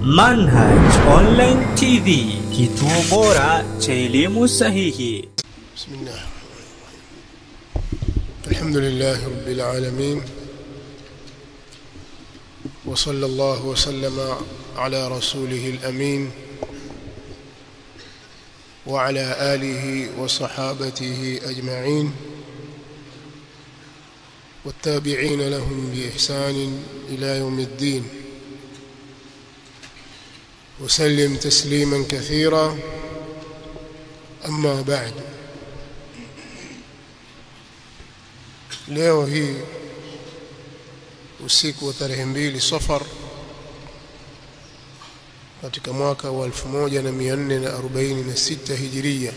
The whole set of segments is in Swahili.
Manhaj Online TV, kituo bora cha elimu sahihi. بسم الله الحمد لله رب العالمين وصلى الله وسلم على رسوله الأمين وعلى آله وصحابته أجمعين والتابعين لهم بإحسان إلى يوم الدين وسلم تسليما كثيرا أما بعد leo hii usiku wa tarehe mbili Safar katika mwaka wa 1446 Hijiria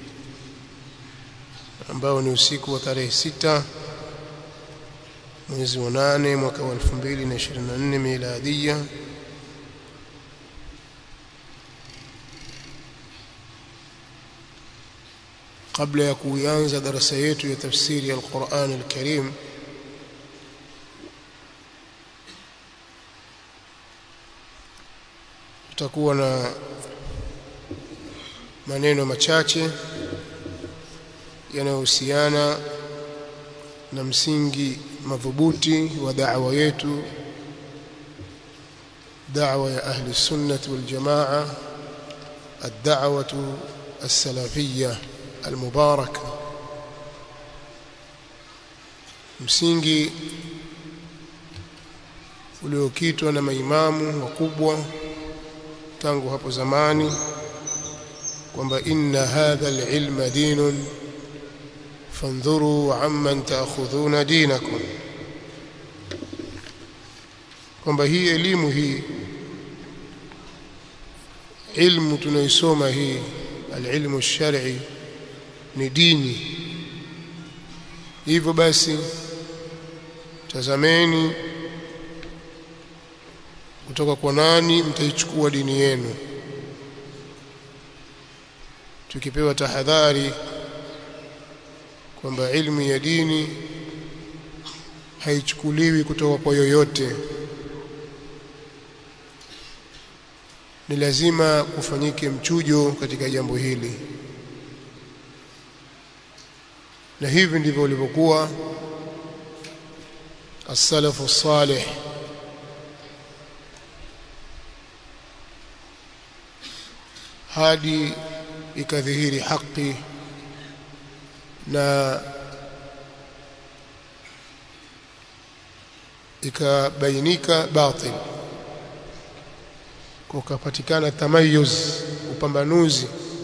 ambao ni usiku wa tarehe sita mwezi wa nane mwaka wa 2024 miladia kabla ya kuanza darasa yetu ya tafsiri ya Al-Qur'an Al-Karim tutakuwa na maneno machache yanayohusiana na msingi madhubuti wa da'wa yetu da'wa ya ahli sunnah wal jamaa ad-da'watu as-salafiyyah almubaraka msingi uliokitwa na maimamu wakubwa tangu hapo zamani kwamba inna hadha alilma dinun fandhuru amman taakhudhuna dinakum kwamba hii elimu hii ilmu tunaisoma hii alilmu alshar'i ni dini hivyo basi tazameni kutoka kwa nani mtaichukua dini yenu tukipewa tahadhari kwamba ilmu ya dini haichukuliwi kutoka kwa yoyote ni lazima kufanyike mchujo katika jambo hili na hivi ndivyo ulivyokuwa as-salafu salih hadi ikadhihiri haki na ikabainika batil kukapatikana tamayuz upambanuzi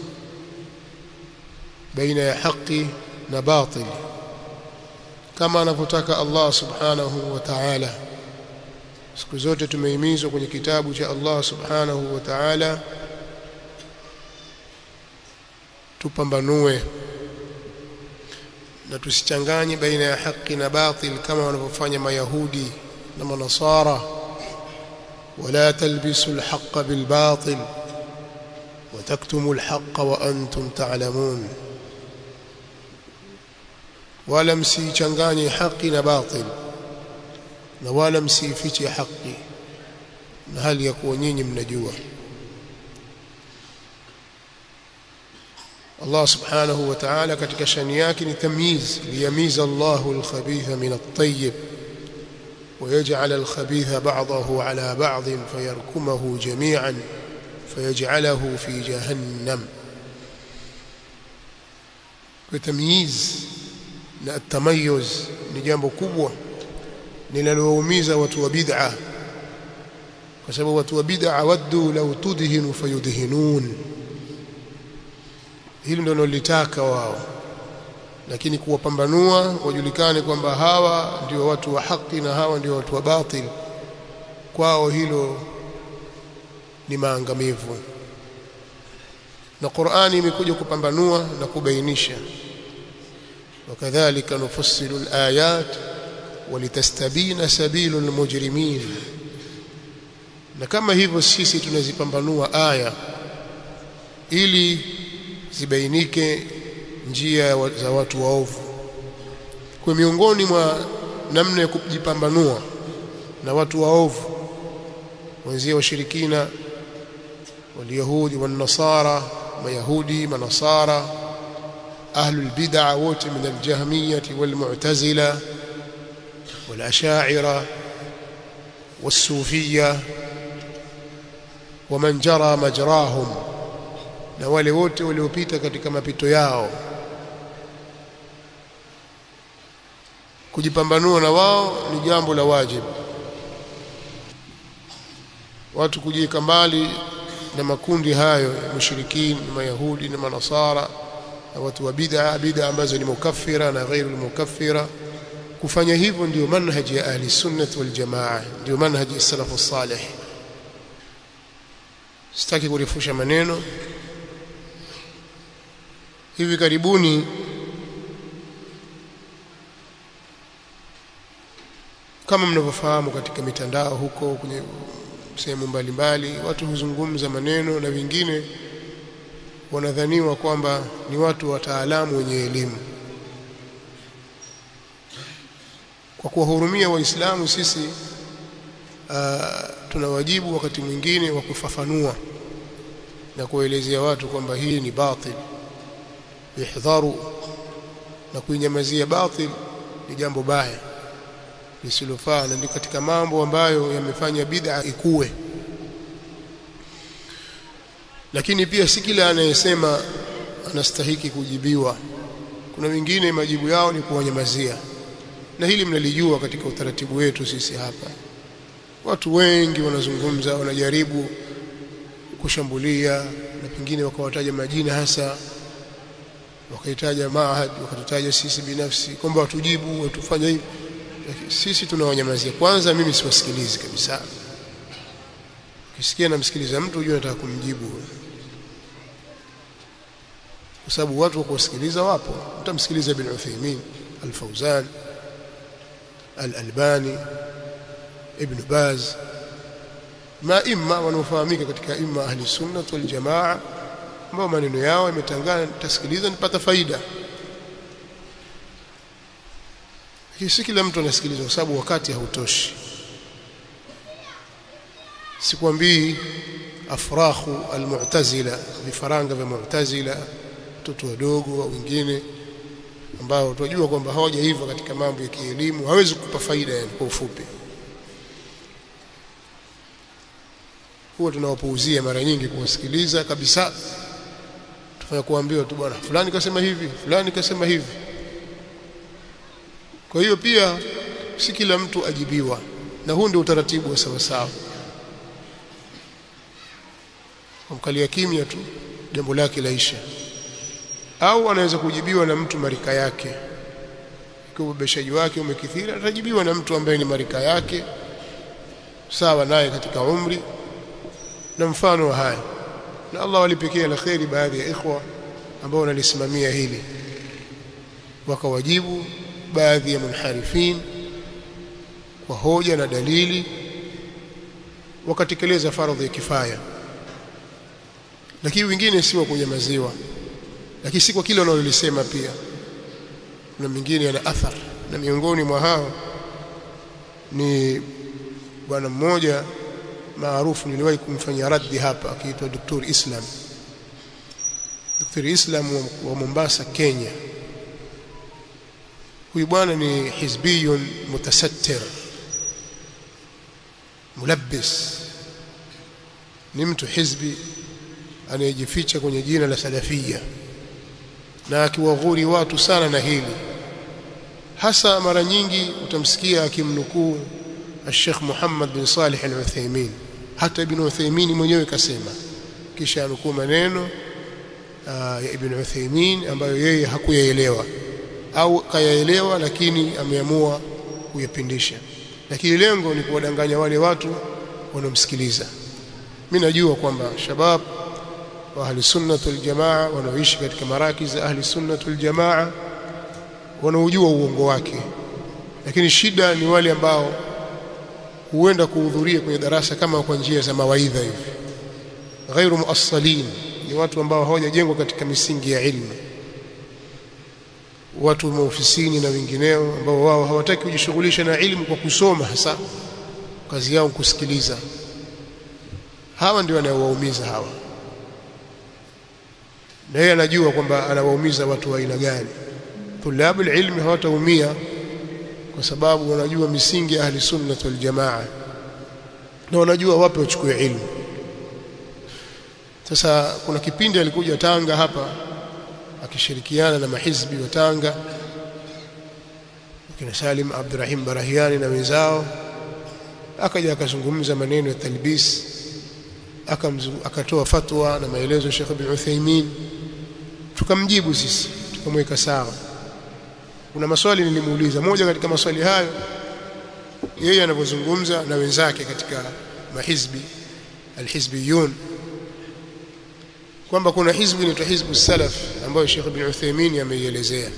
baina ya haki na batil kama anavyotaka Allah subhanahu wa ta'ala siku zote tumehimizwa kwenye kitabu cha Allah subhanahu wa ta'ala tupambanue na tusichanganye baina ya haki na batil kama wanavyofanya mayahudi na manasara ولا تلبسوا الحق بالباطل وتكتموا الحق وأنتم تعلمون wala msichanganye haki na batil na wala msifiche haki na hali ya kuwa nyinyi mnajua Allah subhanahu wa ta'ala katika shani yake ni tamyiz liyamiza Allahu al-khabitha min at-tayyib ويجعل الخبيث بعضه على بعض فيركمه جميعا فيجعله في جهنم وتمييز na atamayuz ni jambo kubwa linalowaumiza watu wa bid'a kwa sababu watu wa bid'a waddu law tudhinu fayudhinun hili ndio nilitaka wao lakini kuwapambanua wajulikane kwamba hawa ndio watu wa haki na hawa ndio watu wa batil kwao hilo ni maangamivu na Qur'ani imekuja kupambanua na kubainisha وكذلك نفصل الآيات ولتستبين سبيل المجرمين na kama hivyo sisi tunazipambanua aya ili zibainike njia za watu waovu kwa miongoni mwa namna ya kujipambanua na watu waovu wenzie washirikina واليهود والنصارى ويهودي ونصارى أهل البدع wote من الجهمية والمعتزلة والأشاعرة والصوفية ومن جرى مجراهم na wale wote waliopita katika mapito yao kujipambanua na wao ni jambo la wajibu watu kujiweka mbali na makundi hayo ya mushrikini na mayahudi na manasara na watu wa bid'a bid'a ambazo ni mukaffira na ghairu mukaffira kufanya hivyo ndio manhaji ya ahli sunnah wal jamaa ndio manhaji ya salafu salih sitaki kurefusha maneno hivi karibuni kama mnavyofahamu katika mitandao huko kwenye sehemu mbalimbali watu huzungumza maneno na wengine wanadhaniwa kwamba ni watu wataalamu wenye elimu kwa kuwahurumia waislamu sisi uh, tuna wajibu wakati mwingine wa kufafanua na kuelezea watu kwamba hii ni batil ihdharu na kuinyamazia batil ni jambo baya lisilofaa na ni katika mambo ambayo yamefanya bid'a ikue lakini pia si kila anayesema anastahiki kujibiwa kuna wengine majibu yao ni kuwanyamazia na hili mnalijua katika utaratibu wetu sisi hapa watu wengi wanazungumza wanajaribu kushambulia na pengine wakawataja majina hasa wakaitaja maahad wakatutaja sisi binafsi kwamba watujibu watufanya hivi sisi tunawanyamazia kwanza mimi siwasikilizi kabisa ukisikia namsikiliza mtu unajua nataka kumjibu kwa sababu watu wa kusikiliza wapo utamsikiliza ibn Uthaymeen al-Fawzan al-Albani ibn Baz maima wanaofahamika katika imma ahli sunna wal jamaa ambao maneno yao yametangana nitasikiliza nipata faida si kila mtu anasikiliza kwa sababu wakati hautoshi sikwambii afrahu almu'tazila vifaranga vya mu'tazila watoto wadogo au wengine ambao tunajua kwamba hawajaiva katika mambo ya kielimu hawezi kukupa faida yani kwa ufupi huwa tunawapuuzia mara nyingi kuwasikiliza kabisa tufanya kuambiwa tu bwana fulani kasema hivi fulani kasema hivi kwa hiyo pia si kila mtu ajibiwa na huu ndio utaratibu wa sawa sawa kumkalia kimya tu jambo lake laisha au anaweza kujibiwa na mtu marika yake ikiwa ubebeshaji wake umekithiri atajibiwa na mtu ambaye ni marika yake sawa naye katika umri na mfano wa haya na Allah walipekea la kheri baadhi ya ikhwa ambao wanalisimamia hili wakawajibu baadhi ya munharifin kwa hoja na dalili wakatekeleza faradhi ya kifaya lakini wengine si wa kunyamaziwa lakini si kwa kile wanalolisema pia na mingine yana athar na miongoni mwa hao ni bwana mmoja maarufu niliwahi kumfanyia raddi hapa akiitwa Dr. Islam Dr. Islam wa Mombasa Kenya huyu bwana ni hizbiyun mutasattir mulabbis ni mtu hizbi anayejificha kwenye jina la salafia na akiwaghuri watu sana na hili hasa mara nyingi utamsikia akimnukuu Sheikh Muhammad bin Salih Al-Uthaymeen hata Ibn Uthaymeen mwenyewe kasema kisha anukuu maneno ya Ibn Uthaymeen ambayo yeye hakuyaelewa au kayaelewa lakini ameamua kuyapindisha lakini lengo ni kuwadanganya wale watu wanaomsikiliza mimi najua kwamba shabab wa ahli sunnah wal jamaa wanaoishi katika maraki za ahli sunnah wal jamaa wanaojua uongo wake lakini shida ni wale ambao huenda kuhudhuria kwenye darasa kama kwa njia za mawaidha hivi ghairu muassalin ni watu ambao hawajajengwa katika misingi ya ilmu watu maofisini na wengineo ambao wao hawataki kujishughulisha na ilmu kwa kusoma hasa kazi yao kusikiliza hawa ndio wanaowaumiza hawa na yeye anajua kwamba anawaumiza watu wa aina gani tulabu ilmi hawataumia kwa sababu wanajua misingi ya ahli sunnah wal jamaa na wanajua wapi wachukue ilmu sasa kuna kipindi alikuja Tanga hapa akishirikiana na mahizbi wa Tanga kina Salim Abdurrahim Barahiani na wenzao akaja akazungumza maneno ya talbis akatoa fatwa na maelezo ya Sheikh Ibn Uthaymeen tukamjibu sisi tukamweka sawa kuna maswali nilimuuliza moja katika maswali hayo yeye anapozungumza na wenzake katika mahizbi alhizbiyun kwamba kuna hizbu inaitwa hizbu salaf ambayo Sheikh Ibn Uthaymeen ameielezea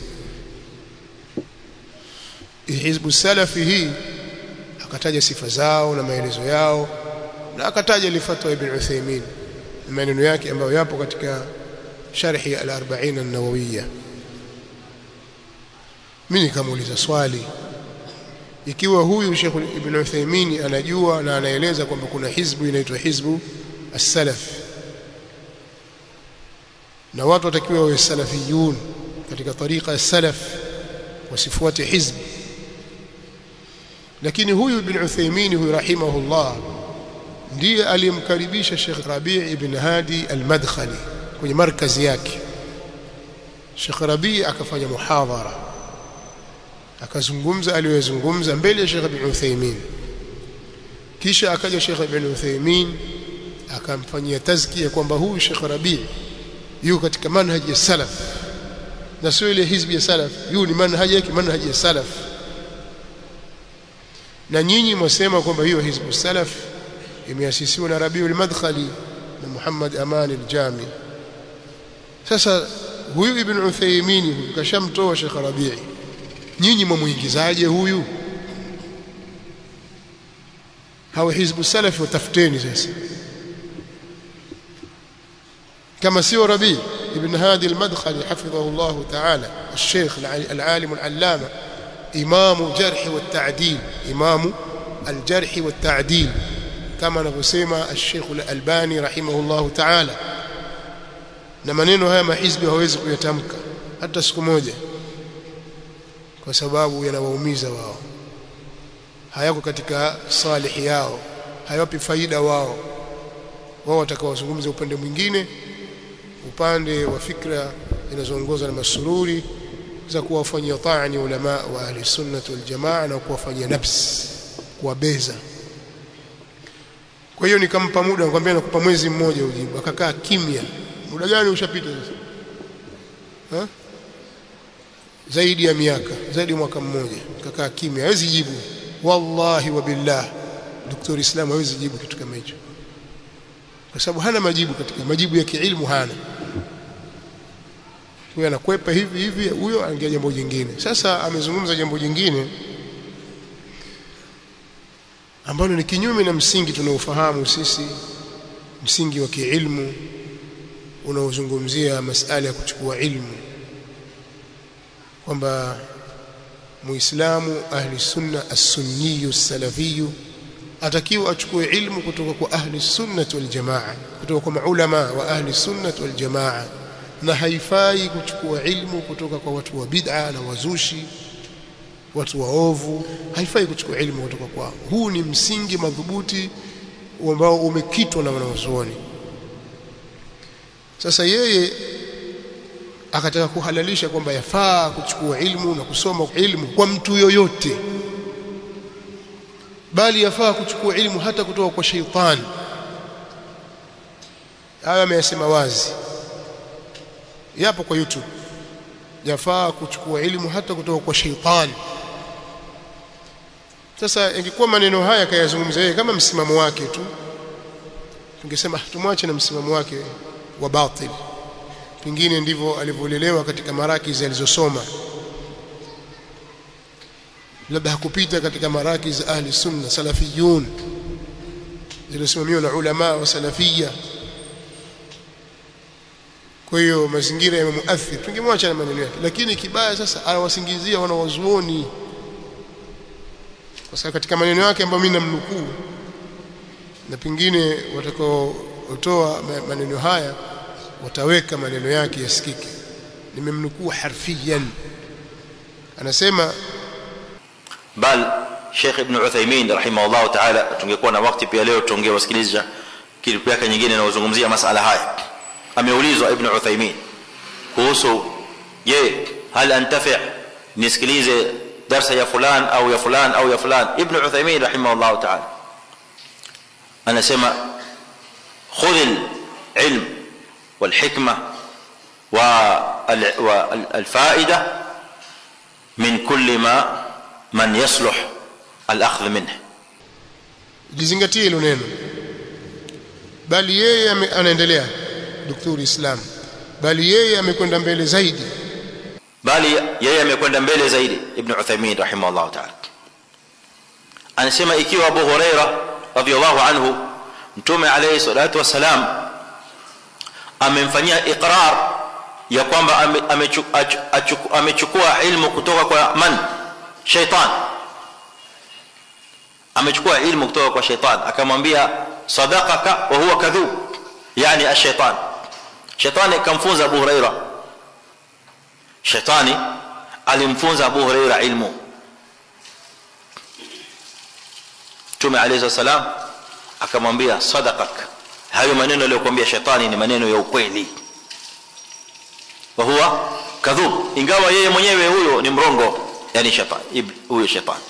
hizbu salafi hii akataja sifa zao na maelezo yao na akataja lifatwa Ibn Uthaymeen maneno yake ambayo yapo katika sharhi al-40 an-nawawiyya mimi nikamuuliza swali ikiwa huyu Sheikh Ibn Uthaymeen anajua na anaeleza kwamba kuna hizbu inaitwa hizbu as-salaf na watu watakiwa wawe salafiyun katika tariqa ya salaf wasifuate hizbi lakini huyu ibn Uthaymeen huyu rahimahullah ndiye aliyemkaribisha Sheikh Rabi' ibn Hadi al-Madkhali kwenye markazi yake Sheikh Rabi' akafanya muhadhara akazungumza aliyozungumza mbele ya Sheikh ibn Uthaymeen kisha akaja Sheikh ibn Uthaymeen akamfanyia tazkia kwamba huyu Sheikh Rabi' yuko katika manhaji ya salaf na sio ile hizbi ya salaf yu ni manhaji yake manhaji ya salaf na nyinyi mwasema kwamba hiyo hizbu salaf imeasisiwa na Rabiul Madkhali na Muhammad Aman al-Jami sasa huyu Ibn Uthaymeen huyu kashamtoa Sheikh Rabi'i nyinyi mwamuingizaje huyu hao hizbu salaf watafuteni sasa كما سوى ربيع ابن هادي المدخلي حفظه الله تعالى الشيخ العالم العلامة إمام جرح والتعديل إمام الجرح والتعديل كما نقسم الشيخ الألباني رحمه الله تعالى na maneno haya mahizbi hawezi kuyatamka hata siku moja kwa sababu yanawaumiza wao hayako katika salihi yao hayawapi faida wao wao watakaozungumza upande mwingine upande wa fikra zinazoongozwa na masururi za kuwafanyia taani ulama wa ahli sunnah wal jamaa na kuwafanyia nafsi kuwabeza kwa hiyo nikampa muda nikamwambia nakupa mwezi mmoja ujibu akakaa kimya muda gani ushapita sasa ha? zaidi ya miaka zaidi ya mwaka mmoja akakaa kimya hawezi jibu wallahi wa billah daktari Islam hawezi jibu kitu kama hicho kwa sababu hana majibu katika majibu ya kiilmu hana huyo anakwepa hivi hivi huyo anaingia jambo jingine sasa amezungumza jambo jingine ambalo ni kinyume na msingi tunaofahamu sisi msingi wa kiilmu unaozungumzia masala ya kuchukua ilmu kwamba muislamu ahli sunna as-sunniyu as-salafiyyu atakiwa achukue ilmu kutoka kwa ahli sunnah wal jamaa kutoka kwa maulama wa ahli sunnah wal jamaa na haifai kuchukua ilmu kutoka kwa watu wa bid'a na wazushi watu waovu haifai kuchukua ilmu kutoka kwao huu ni msingi madhubuti ambao umekitwa na wanazuoni sasa yeye akataka kuhalalisha kwamba yafaa kuchukua ilmu na kusoma ilmu kwa mtu yoyote bali yafaa kuchukua ilmu hata kutoka kwa sheitani haya ameyasema wazi yapo kwa YouTube yafaa kuchukua ilmu hata kutoka kwa sheitani sasa ingekuwa maneno haya kayazungumza yeye kama msimamo wake tu tungesema tumwache na msimamo wake wa batil pengine ndivyo alivyolelewa katika marakizi alizosoma labda hakupita katika marakiz ahli sunna salafiyun zilizosimamiwa na ulama wa salafia kwa hiyo mazingira yamemuathiri tungemwacha na maneno yake lakini kibaya sasa anawasingizia wanawazuoni kwa sababu katika maneno yake ambayo mimi namnukuu na pengine watakaotoa maneno haya wataweka maneno yake yasikike nimemnukuu harfiyan anasema bal Sheikh Ibn Uthaymeen rahimahullah ta'ala tungekuwa na wakati pia leo tungewasikiliza klipu yake nyingine inayozungumzia masala haya ameulizwa Ibn Uthaymeen kuhusu je hal antafi nisikilize darsa ya fulan au ya fulan au ya fulan Ibn Uthaymeen rahimahullah ta'ala anasema khudh al-ilm wal-hikma والفائده من كل ما من يصلح الاخذ منه lizingatie hilo neno bali yeye anaendelea daktari Islam bali yeye amekwenda mbele zaidi bali yeye amekwenda mbele zaidi ibn Uthaymeen rahimahullah ta'ala anasema ikiwa Abu Huraira radhiyallahu anhu mtume alayhi salatu wasalam amemfanyia iqrar ya kwamba amechukua ilmu kutoka kwa man shaitan amechukua ilmu kutoka kwa shaitan akamwambia sadaqaka wa huwa kadhub yani ash-shaytan shaitani kamfunza Abu Huraira shaitani alimfunza Abu Huraira ilmu Mtume alayhi salam akamwambia sadaqak hayo maneno aliyokuambia shaitani ni maneno ya ukweli wa huwa kadhub ingawa yeye mwenyewe huyo ni mrongo yani shetani huyo shetani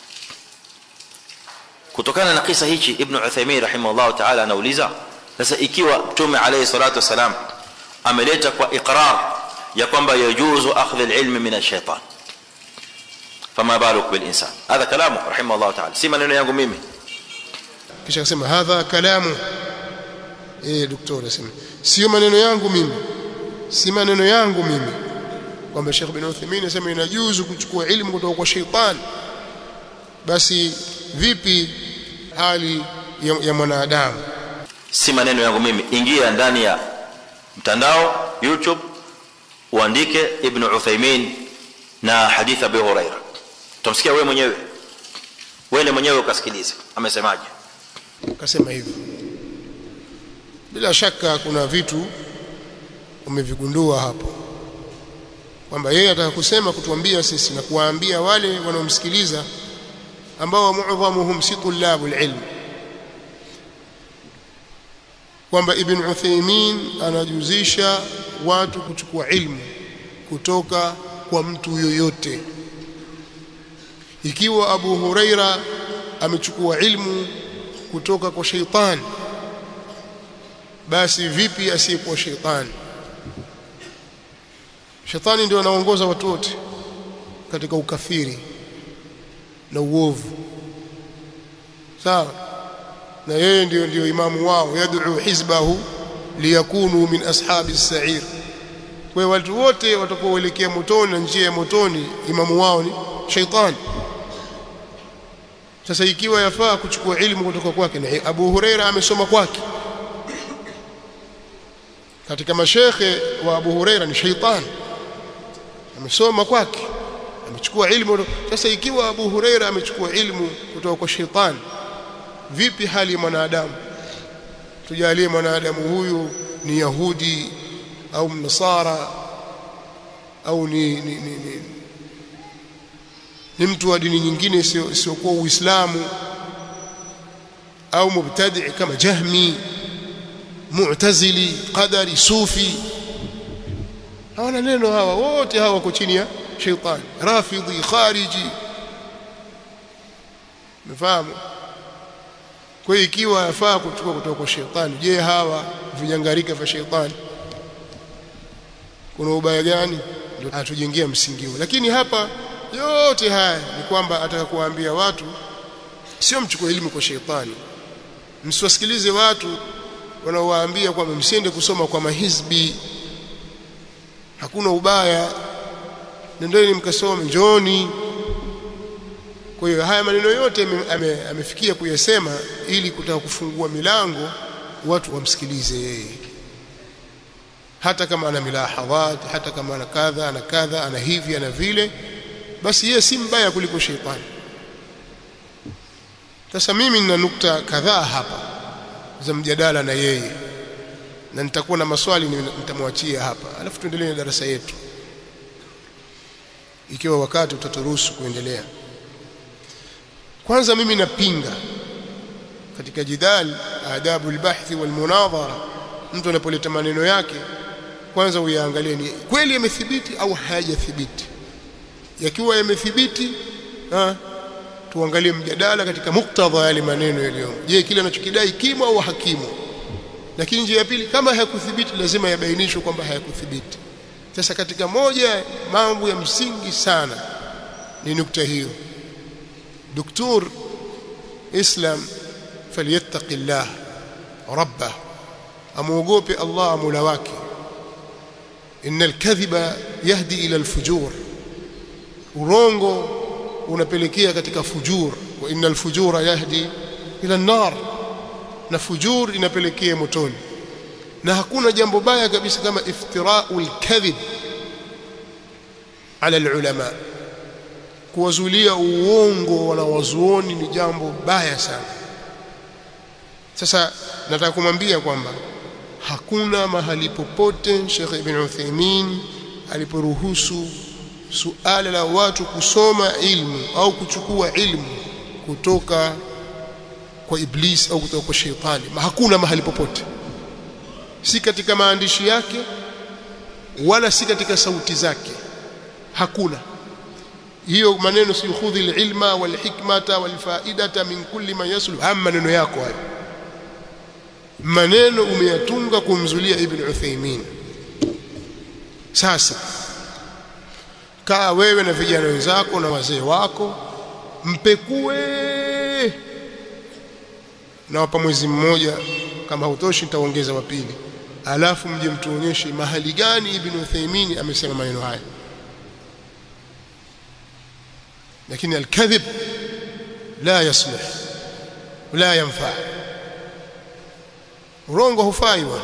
kutokana na kisa hichi ibn Uthaymeen rahimahullah ta'ala anauliza sasa ikiwa mtume alayhi salatu wasalam ameleta kwa iqrar ya kwamba yajuzu akhdh al-ilm min ash-shaytan fama baluk bil insan hadha kalamu rahimahullah ta'ala si maneno yangu mimi kisha akasema hadha kalamu eh daktari asema sio maneno yangu mimi si maneno yangu mimi kwamba Sheikh bin Uthaymeen anasema inajuzu kuchukua ilmu kutoka kwa sheitan basi vipi hali ya, ya mwanadamu si maneno yangu mimi ingia ndani ya mtandao youtube uandike ibn Uthaymeen na hadith Abu Huraira utamsikia wewe mwenyewe wewe mwenyewe ukasikilize amesemaje akasema hivyo bila shaka kuna vitu umevigundua hapo kwamba yeye ataka kusema kutuambia sisi na kuwaambia wale wanaomsikiliza ambao muadhamuhum si tulabul ilm kwamba ibn Uthaymeen anajuzisha watu kuchukua ilmu kutoka kwa mtu yoyote ikiwa Abu Huraira amechukua ilmu kutoka kwa sheitani basi vipi asiyekuwa sheitani shetani ndio anaongoza watu wote katika ukafiri na uovu sawa na yeye ndio ndio imamu wao yad'u hizbahu liyakunu min ashabi as-sa'ir kwa watu wote watakaoelekea motoni na njia ya motoni imamu wao ni shaitani sasa ikiwa yafaa kuchukua ilmu kutoka kwake na Abu Huraira amesoma kwake katika mashekhe wa Abu Huraira ni shaitani amesoma kwake amechukua ilmu sasa ikiwa Abu Huraira amechukua ilmu kutoka kwa shaitani vipi hali ya mwanadamu tujalie mwanadamu huyu ni yahudi au mnasara au ni, ni, ni, ni, ni mtu wa dini nyingine isiyokuwa Uislamu au mubtadi kama Jahmi Mu'tazili Qadari Sufi hawana neno hawa wote hawa wako chini ya shaitani Rafidhi Khariji mfahamu kwa hiyo ikiwa yafaa kuchukua kutoka kwa shaitani je hawa vinyangarika vya shaitani kuna ubaya gani ndio atujengea msingi huo lakini hapa yote haya ni kwamba ataka kuwaambia watu sio mchukue elimu kwa shaitani msiwasikilize watu wanaowaambia kwamba msiende kusoma kwa mahizbi hakuna ubaya nendeni mkasome njoni kwa hiyo haya maneno yote amefikia ame kuyasema ili kutaka kufungua milango watu wamsikilize yeye hata kama ana milahadhat hata kama ana kadha ana kadha ana hivi ana vile basi yeye si mbaya kuliko sheitani sasa mimi nina nukta kadhaa hapa za mjadala na yeye na nitakuwa na maswali nitamwachia hapa alafu tuendelee na darasa yetu ikiwa wakati utaturuhusu kuendelea kwanza mimi napinga katika jidal adabu albahthi walmunadhara mtu anapoleta maneno yake kwanza uyaangalie ni kweli yamethibiti au hayajathibiti yakiwa yamethibiti tuangalie mjadala katika muktadha yale maneno yaliyomo je kile anachokidai kimo au hakimo lakini njia ya pili kama hayakuthibiti lazima yabainishwe kwamba hayakuthibiti sasa katika moja mambo ya msingi sana ni nukta hiyo دكتور اسلام فليتق الله ربه amuogope Allah mula wake inna alkadhiba yahdi ila alfujur urongo unapelekea katika fujur wa inna alfujura yahdi ila an-nar na fujur inapelekea motoni na hakuna jambo baya kabisa kama iftira'ul kadhib ala alulama kuwazulia uongo wanawazuoni ni jambo baya sana sasa nataka kumwambia kwamba hakuna mahali popote Sheikh Ibn Uthaymeen aliporuhusu suala la watu kusoma ilmu au kuchukua ilmu kutoka kwa iblis au kutoka kwa sheitani hakuna mahali popote si katika maandishi yake wala si katika sauti zake hakuna hiyo maneno si khudhi alilma walhikmata walfaidata min kulli man yaslu ama maneno yako hayo maneno umeyatunga kumzulia ibn Uthaymeen sasa kaa wewe na vijana wenzako na wazee wako mpekue na wapa mwezi mmoja kama hautoshi nitaongeza wa pili alafu mje mtuonyeshe mahali gani ibn Uthaymeen amesema maneno haya lakini alkadhib la yaslih wala yanfa urongo hufai bwana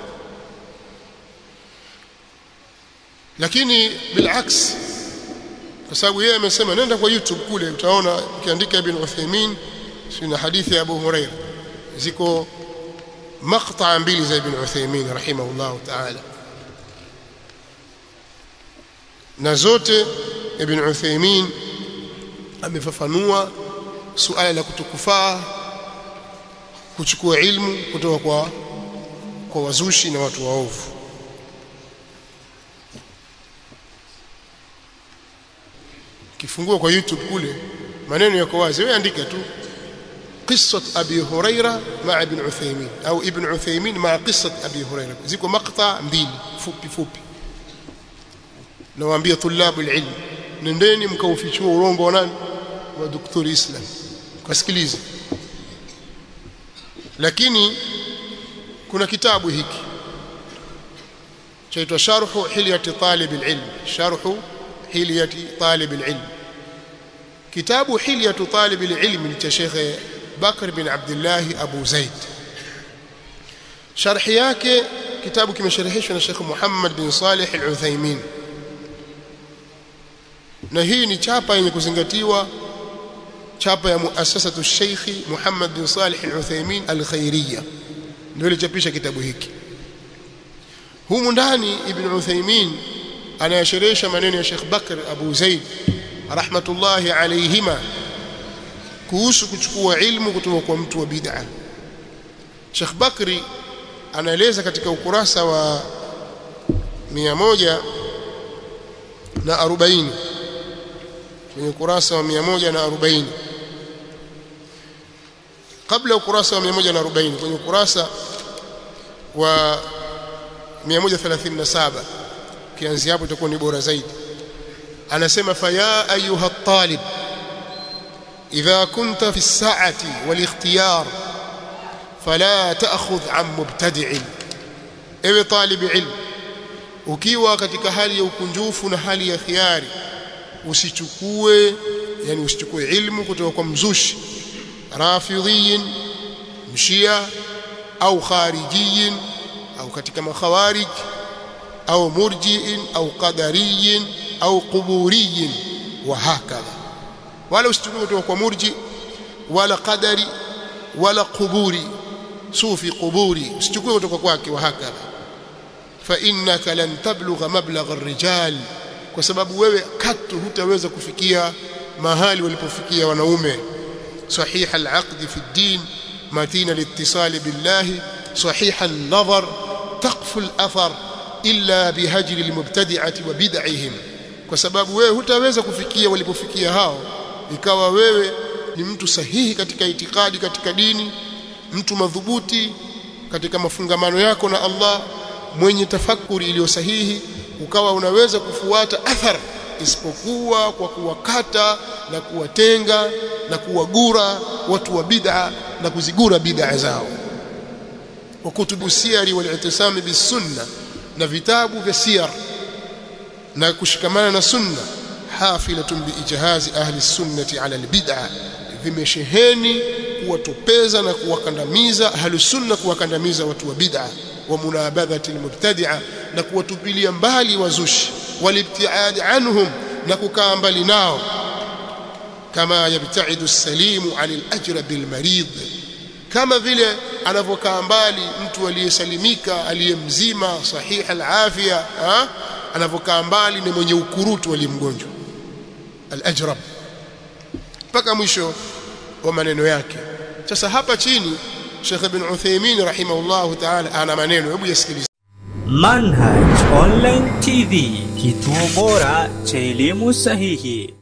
lakini bilaks kwa sababu yeye amesema nenda kwa YouTube kule utaona ukiandika ibn Uthaymeen sina hadithi ya Abu Hurairah ziko maqta mbili za ibn Uthaymeen rahimahullah ta'ala na zote ibn Uthaymeen amefafanua suala la kutokufaa kuchukua ilmu kutoka kwa kwa wazushi na watu waovu kifungua kwa YouTube kule maneno yako wazi wewe andika tu قصة أبي هريرة مع ابن عثيمين أو ابن عثيمين مع قصة أبي هريرة زيكو مقطع mbili fupi fupi nawaambia tulabu ilmu nendeni mkaufichua urongo wa nani wa daktari Islam kasikiliza lakini kuna kitabu hiki chaitwa sharhu hilyati talib alilm sharhu hilyati talib alilm kitabu hilyatu talib alilm ni cha Sheikh Bakr bin Abdullah Abu Zaid sharhi yake kitabu kimesharihishwa na Sheikh Muhammad bin Salih al-Uthaymeen na hii ni chapa yenye kuzingatiwa chapa ya muasasatu Sheikh Muhammad bin Salih al-Uthaymeen al-Khairiyya ndio ilichapisha kitabu hiki humu ndani Ibn Uthaymeen anayasherehesha maneno ya Sheikh Bakr Abu Zaid rahmatullahi alayhima kuhusu kuchukua ilmu kutoka kwa mtu wa bid'a Sheikh Bakri anaeleza katika ukurasa wa 100 na 40 kwenye ukurasa wa 140 kabla ukurasa wa 140 kwenye ukurasa wa 137 kianzia hapo itakuwa ni bora zaidi anasema faya ayuha talib idha kunta fi as-sa'ati wal ikhtiyar fala ta'khudh an mubtadi'in ewe talib ilm ukiwa katika hali ya ukunjufu na hali ya khiari usichukue yani usichukue ilmu kutoka kwa mzushi rafidhiyin mshia au kharijiyin au katika makhawarij au murjiin au qadariyin au quburiyin wa hakadha wala usichukue kutoka kwa murji wala qadari wala quburi sufi quburi usichukue kutoka kwake wa hakadha fa innaka lan tablugha mablagha ar-rijal kwa sababu wewe katu hutaweza kufikia mahali walipofikia wanaume صحيح العقد في الدين متين الاتصال بالله صحيح النظر تقف الأثر إلا بهجر المبتدعة وبدعهم kwa sababu wewe hutaweza kufikia walipofikia hao ikawa wewe ni mtu sahihi katika itikadi katika dini mtu madhubuti katika mafungamano yako na Allah mwenye tafakuri iliyo sahihi ukawa unaweza kufuata athar isipokuwa kwa kuwakata na kuwatenga na kuwagura watu wa bid'a na kuzigura bid'a zao wa kutubu siyari wal i'tisam bisunna na vitabu vya siyar na kushikamana na sunna hafilatun biijhazi ahli sunnati ala albid'a vimesheheni kuwatopeza na kuwakandamiza ahli sunna kuwakandamiza watu wa bid'a wa munabadhati almubtadi'a na kuwatupilia mbali wazushi walibtiad anhum na kukaa mbali nao kama yabtaidu as-salimu 'anil ajrabi al-marid kama vile anavyokaa mbali mtu aliyesalimika aliyemzima sahih al-afia anavyokaa mbali na mwenye ukurutu aliyemgonjwa al-ajrab mpaka mwisho wa maneno yake sasa hapa chini Sheikh Ibn Uthaymeen rahimahullahu ta'ala ana maneno hebu yasikilize Manhaj Online TV, kituo bora cha elimu sahihi.